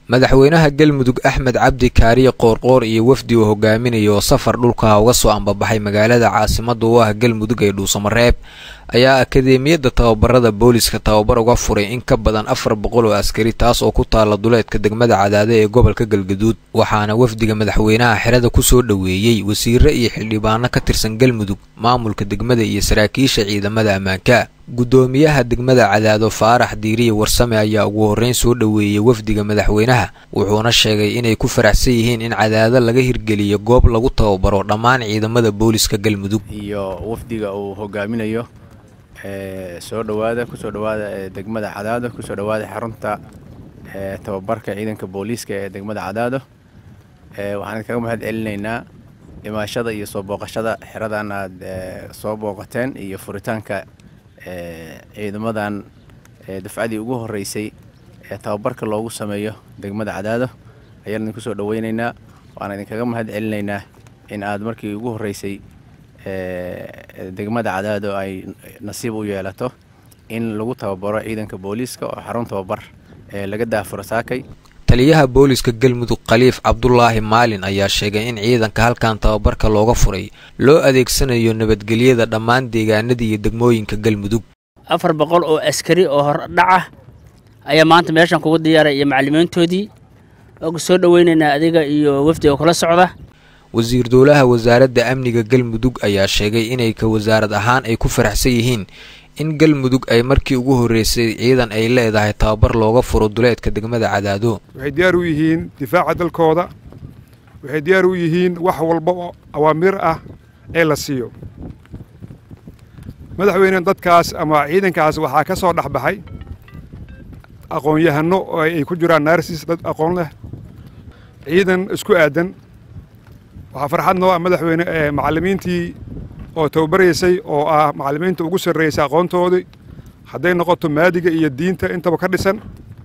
madaxweynaha galmudug axmed cabdi kaariye qoorqoor iyo wafdi uu hogaaminaya oo safar dhulkaha uga soo ambabaxay magaalada caasimada u ah galmudug ee dhuusamareeb ayaa akadeemiyadda tababarada booliska tababar uga furay in ka badan afar boqol oo askari taas oo ku taala duleedka degmada cadaade ee gobolka galgaduud waxaana wafdiga madaxweynaha xerada kusoo dhoweeyey wasiiro iyo xildhibaano ka tirsan galmudug maamulka degmada iyo saraakiisha ciidamada ammaanka guddoomiyaha degmada cadaado faarax diiriye warsame ayaa ugu horreyn soo dhoweeyey wafdiga madaxweynaha wuxuuna sheegay inay ku faraxsan yihiin in cadaado laga hirgeliyo goob lagu tababaro dhammaan ciidamada booliska galmudug iyo wafdiga uu hogaaminayo soo dhowaada kusoo dhowaada degmada cadaado kusoo dhowaada xarunta tababarka ciidanka booliiska ee degmada cadaado waxaan kaga mahad celinaynaa dhimaashada iyo soo booqashada xeradan aad soo booqateen iyo furitaanka ciidamadan dafcadii ugu horeysay ee tababarka loogu sameeyo degmada cadaado ayaan idinku soo dhoweynaynaa waana idinkaga mahad celinaynaa in aad markii ugu horeysay degmada cadaado ay nasiib u yeelato in lagu tababaro ciidanka booliiska oo xarun tababar ee laga daafuro saakay taliyaha booliska galmudug khaliif cabdulaahi maalin ayaa sheegay in ciidanka halkan tababarka looga furay loo adeegsanayo nabadgelyada dhammaan deegaanada iyo degmooyinka galmudug afar boqol oo askari oo hordhaca ayaa maanta meeshan kugu diyaaray iyo macallimiintoodii oga soo dhoweynaynaa adiga iyo wafdiga kula socda wasiir dowlaha wasaaradda amniga galmudug ayaa sheegay inay ka wasaarad ahaan ay ku faraxsan yihiin in galmudug ay markii ugu horreysay ciidan ay leedahay tababar looga furo duleedka degmada cadaado waxay diyaar u yihiin difaaca dalkooda waxay diyaar u yihiin wax walba oo awaamiir ah ee la siiyo madaxweyne dadkaas ama ciidankaas waxaa ka soo dhex baxay aqoon-yahano oo ay ku jiraan naarsis dad aqoon leh ciidan isku aadan waxaa farxad noo ah madaxweyne ee macallimiintii oo tababaraysay oo ah macallimiinta ugu sarreysay aqoontoodii hadday noqoto maadiga iyo diinta intaba ka dhisan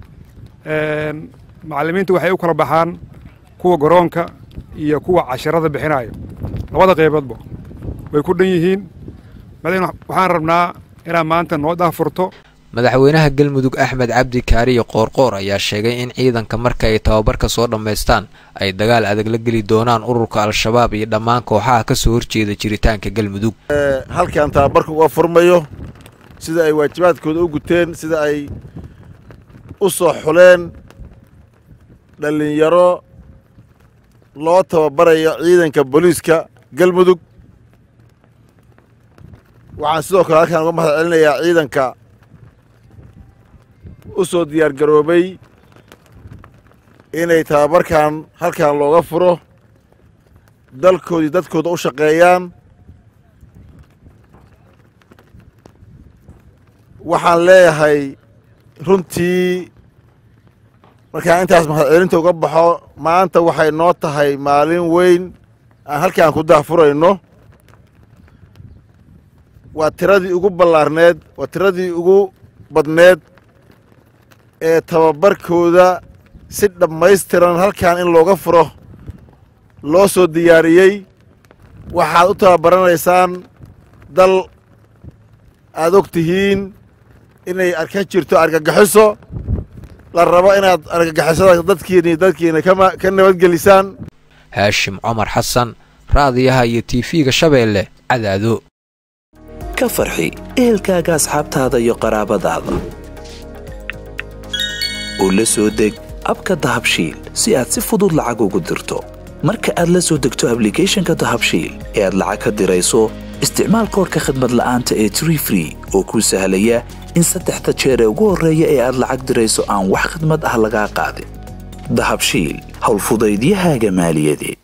macallimiinta waxay u kala baxaan kuwa garoonka iyo kuwa casharada bixinayo labada qayboodba way ku dhan yihiin madaxweyne waxaan rabnaa inaad maanta noo daafurto madaxweynaha galmudug axmed cabdi kaariye qoorqoor ayaa sheegay in ciidanka marka ay tababarka soo dhammaystaan ay dagaal adag la geli doonaan ururka al-shabaab iyo dhammaan kooxaha ka soo horjeeda jiritaanka galmudug halkan tababarka uga furmayo sida ay waajibaadkooda u guteen sida ay u soo xuleen dhallinyaro loo tababarayo ciidanka booliiska galmudug waxaan sidoo kale halkaan uga mahad celinayaa ciidanka u soo diyaar garoobay inay tababarkan halkan looga furo dalkoodii dadkooda u shaqeeyaan waxaan leeyahay runtii markaan intaas mahadcelinta uga baxo maanta waxay noo tahay maalin weyn aan halkaan ku daafurayno waa tiradii ugu ballaarneed waa tiradii ugu badneed ee tababarkooda si dhammaystiran halkan in looga furo loo soo diyaariyey waxaad u tababaranaysaan dal aad og tihiin inay arka jirto argagaxiso la rabo inaad argagixisada dadkiini dadkiina ka nabadgelisaan haashim cumar xasan raadiyaha iyo tiifiga shabeelle cadaado ka farxi ehelkaaga asxaabtaada iyo qaraabadaada oo la soo deg abka dahabshiil si aad si fudud lacag ugu dirto marka aad la soo degto ablicathonka dahabshiil ee aad lacag ka dirayso isticmaal koorka khadmad la'aanta ee tree free oo kuu sahlaya in saddexda jeer ee ugu horreeya ee aad lacag dirayso aan wax khadmad ah lagaa qaadin dahabshiil howlfudaydiyahaaga maaliyadeed